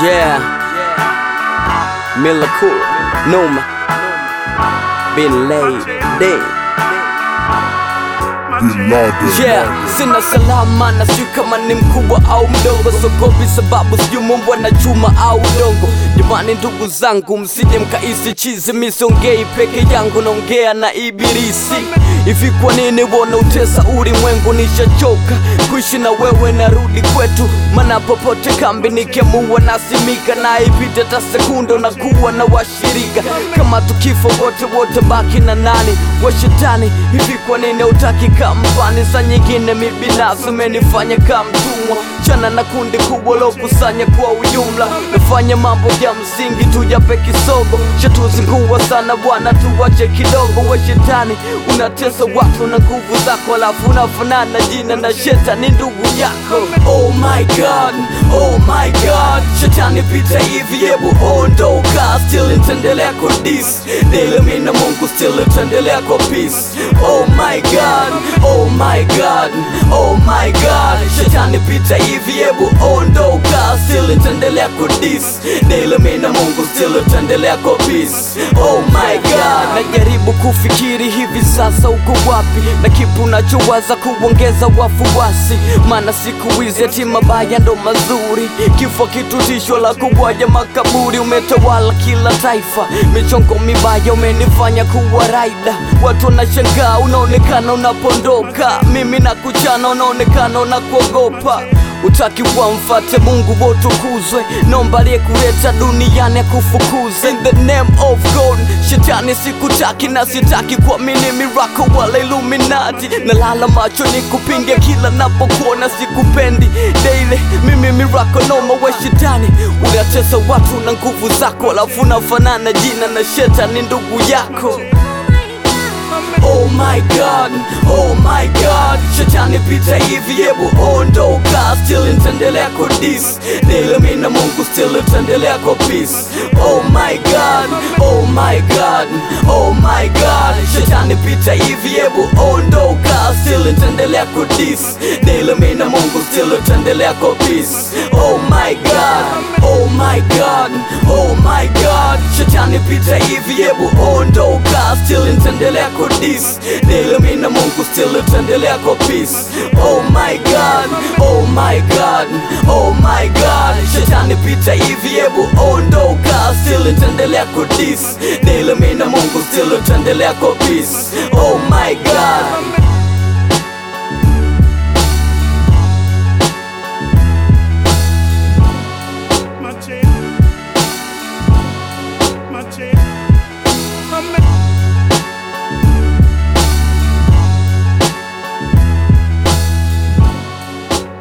Yeah. Mila Cool. Numa. Been laid. Day. Yeah, sina salama na sijui kama ni mkubwa au mdogo, sogopi sababu sijui mumbwa na chuma au udongo. Jamani ndugu zangu, msije mkaisi chizi, misongei peke yangu, naongea na ibilisi. Hivi kwa nini wona utesa ulimwengu? Nishachoka kuishi na wewe, narudi kwetu, mana popote kambi nikiamua nasimika, na ipite ta sekunde na kuwa na washirika. Kama tukifo wote wote, baki na nani wa shetani? Hivi kwa nini utaki kampani? Saa nyingine mi binafsi umenifanya kama mtumwa, chana na kundi kubwa lokusanya kwa ujumla, nafanya mambo ya msingi tu jape kisogo, shatuzingua sana bwana, tuwache kidogo. We shetani unatesa watu na nguvu zako, alafu unafanana jina na shetani ndugu yako. Oh my god, oh my god, shetani pita hivi, hebu ondoka, still nitaendelea kudis dele, mi na Mungu still nitaendelea kwa peace. Oh my god, oh my god, oh my god, shetani pita hivi, hebu ondoka, still nitaendelea kudis dele, mi na Mungu still nitaendelea kwa peace. Oh my god, najaribu kufikiri hivi sasa uko wapi, na kipu unachowaza kuongeza wafuasi, maana siku hizi ati mabaya ndo mazuri, kifo kitu tisho la kubwaja makaburi, umetawala kila taifa, michongo mibaya umenifanya kuwa raida, watu wanashangaa, unaonekana unapondoka, mimi na kuchana, unaonekana unakuogopa Utaki wamfate Mungu wotukuzwe, nomba aliyekuleta duniani akufukuze. In the name of God, shetani sikutaki na sitaki kuamini miracle wala Illuminati. Nalala macho ni kupinge kila napokuona, sikupendi daily. Mimi miracle noma, we shetani unatesa watu na nguvu zako, alafu unafanana jina na shetani ndugu yako. Oh my god, oh my god, shetani pita hivi, hebu ondoka, still nitaendelea kudis dele, mi na Mungu still nitaendelea kwa peace. Oh my god, oh my god, oh my god, shetani pita hivi, hebu ondoka, still nitaendelea kudis dele, mi na Mungu still nitaendelea kwa peace. Oh my god, oh my god, oh my god, shetani pita hivi, hebu ondoka, still nitaendelea kudis dele, mi na Mungu still nitaendelea kwa peace. Oh my god, oh my god, oh my god, shetani pita hivi, hebu ondoka, still nitaendelea kudis dele, mi na Mungu still nitaendelea kwa peace. Oh my god